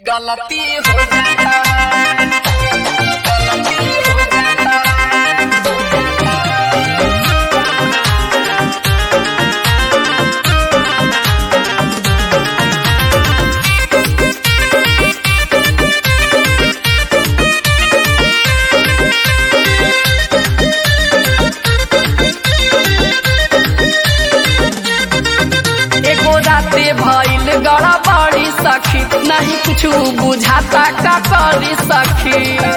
गलती हो जाता है गलती हो जाता है एगो राते भइल गड़ा बड़ी सखी नहीं कुछ बुझाता का करी सखी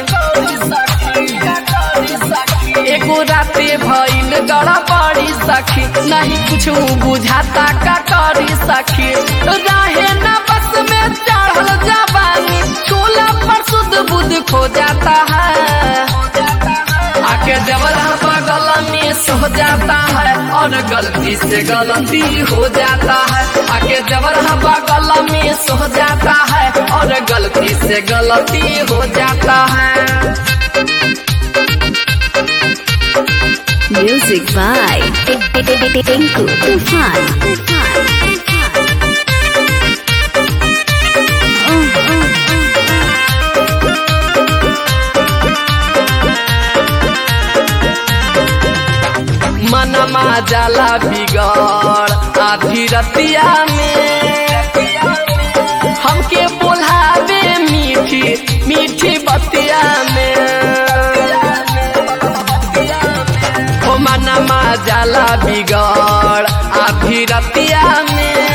एगो राते भइल गड़ा बड़ी सखी नहीं कुछ बुझाता का करी सखी रहे न बस में चढ़ल जवानी चूल्हा पर शुद्ध बुद्ध खो जाता है आके जबर बगल में सो जाता है और गलती से गलती हो जाता है आके जबर बगल में सो जाता है और गलती से गलती हो जाता है Music by Tinku Tufan. मनमा जाला बिगड़ आधी रतिया में हमके बोलावे मीठी मीठी बतिया में हो मनमा जाला बिगड़ आधी रतिया में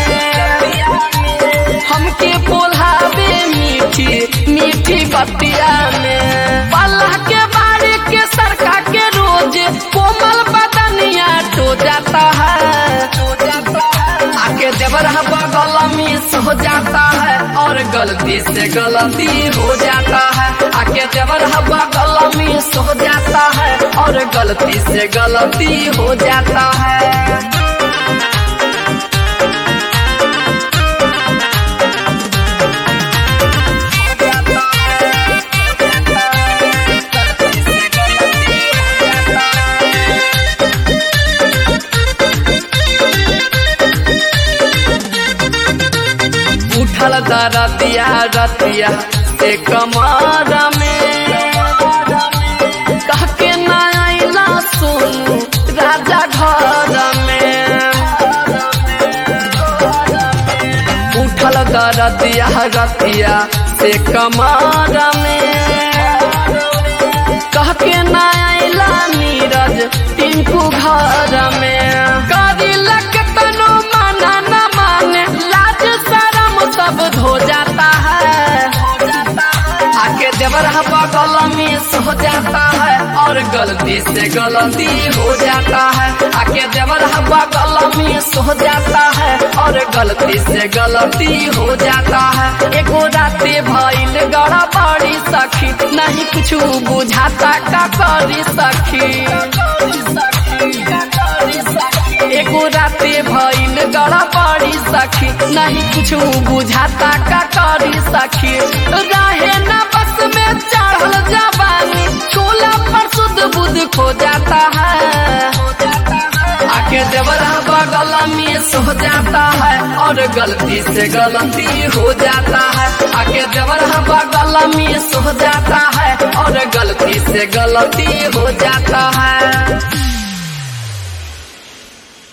हमके बोलावे मीठी मीठी बतिया में पल्ला के बारे के सरका के रोज कोमल बदनिया टो जाता है आके देवर बगल में सो जाता है और गलती से गलती हो जाता है आके देवर बगल में सो जाता है और गलती से गलती हो जाता है उठल दरदिया रतिया से कमर में कह के न आइला सोनू राजा घर में उठल दरदिया रतिया से कमर में कह के न आइला नीरज टिंकू घर में करी लक तनो माना न माने लाज शरम सब धो जाता है आके देवर बगल में सो जाता है और गलती से गलती हो जाता है आके देवर बगल में सो जाता है और गलती से गलती हो जाता है एगो राते भइल गड़ा बड़ी सखी नहीं कुछ बुझाता का करी सखी एगो राते भइल गड़ा बड़ी सखी नहीं कुछ बुझाता का करी सखी रहे न बस में चढ़ल जवानी चूल्हा पर शुद्ध बुद्ध खो जाता है आके देवर बगल में सो जाता है और गलती से गलती हो जाता है आके देवर बगल में सो जाता है और गलती से गलती हो जाता है